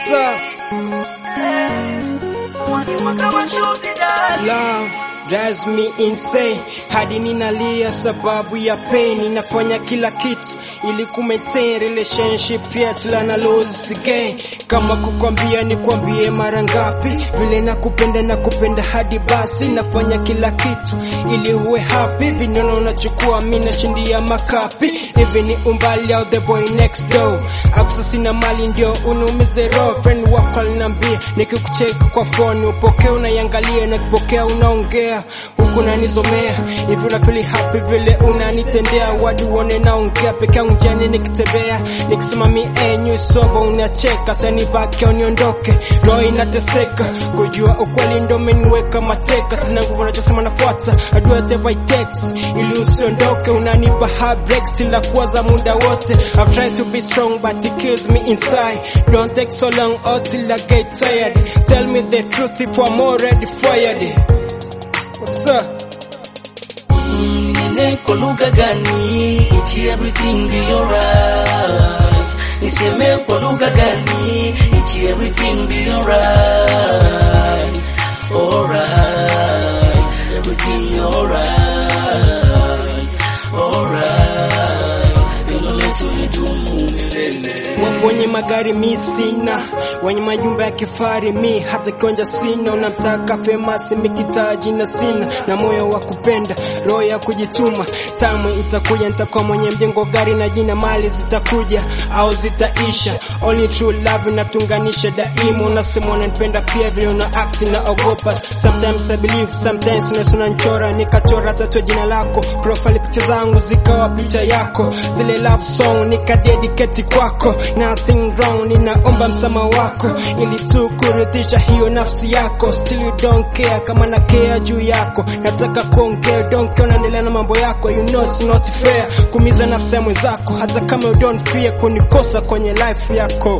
What's up? Love drives me insane hadi ninalia sababu ya pain. Ninafanya kila kitu ili ku maintain relationship yetu la na lose again. Kama kukwambia nikwambie mara ngapi vile nakupenda nakupenda hadi basi nafanya kila kitu ili uwe happy. Vinono unachukua mimi nashindia makapi hivi ni umbali au the boy next door akusa sina mali ndio unumize roho friend wako alinambia nikikucheki kwa phone upokee unaiangalia na kipokea unaongea huku nanizomea hivi unafili happy vile unanitendea wadi uone naongea peke yangu njiani nikitembea nikisema mi enyu soba unacheka sani baki au niondoke roho inateseka kujua ukweli ndo meniweka mateka sina nguvu nachosema nafuata adua the right text ili usiondoke unanipa heartbreak still kuwaza muda wote I've tried to be strong but it kills me inside don't take so long or till I get tired tell me the truth if I'm already fired what's up Nene kwa lugha gani? It's everything be alright. Niseme kwa lugha gani? It's everything be alright. Alright. Everything alright. Alright. Pendo letu lidumu milele. wenye magari mi sina, wenye majumba ya kifari mi hata kionja sina. Unamtaka famasi mikitaji na sina, na moyo wa kupenda, roho ya kujituma. Tamu itakuja, nitakuwa mwenye mjengo, gari na jina, mali zitakuja au zitaisha. Only true love inatunganisha daima. Unasema unanipenda pia vile una act na ogopa. Sometimes I believe, sometimes unaweza unanichora, nikachora tatu jina lako, profile picha zangu zikawa picha yako, zile love song nikadedicate kwako nothing wrong, ninaomba msamaha wako ili tu kuridhisha hiyo nafsi yako. Still you don't care kama na care juu yako, nataka kuongea, don't care, unaendelea na mambo yako. You know it's not fair kumiza nafsi ya mwenzako, hata kama you don't fear kunikosa kwenye life yako.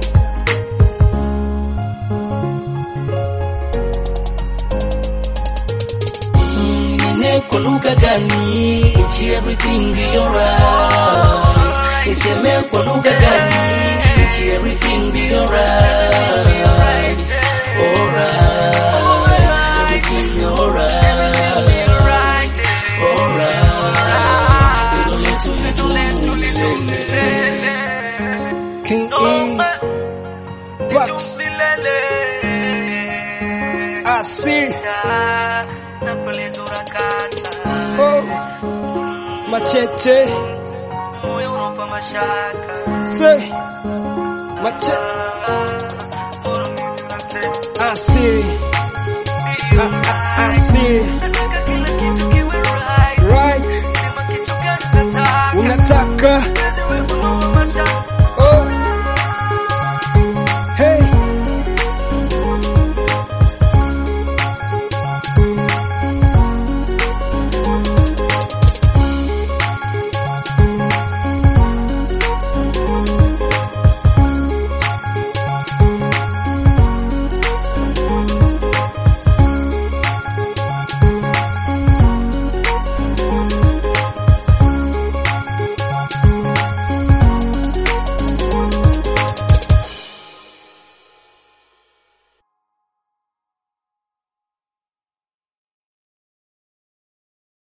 Nene kwa lugha gani? It's everything be alright. Niseme kwa lugha gani? It's everything be alright. Alright. Everything alright. Alright. Pendo letu lidumu milele. King E, Bucks, Asir, oh, Machete, say, Machete, Asir, A- A- Asir.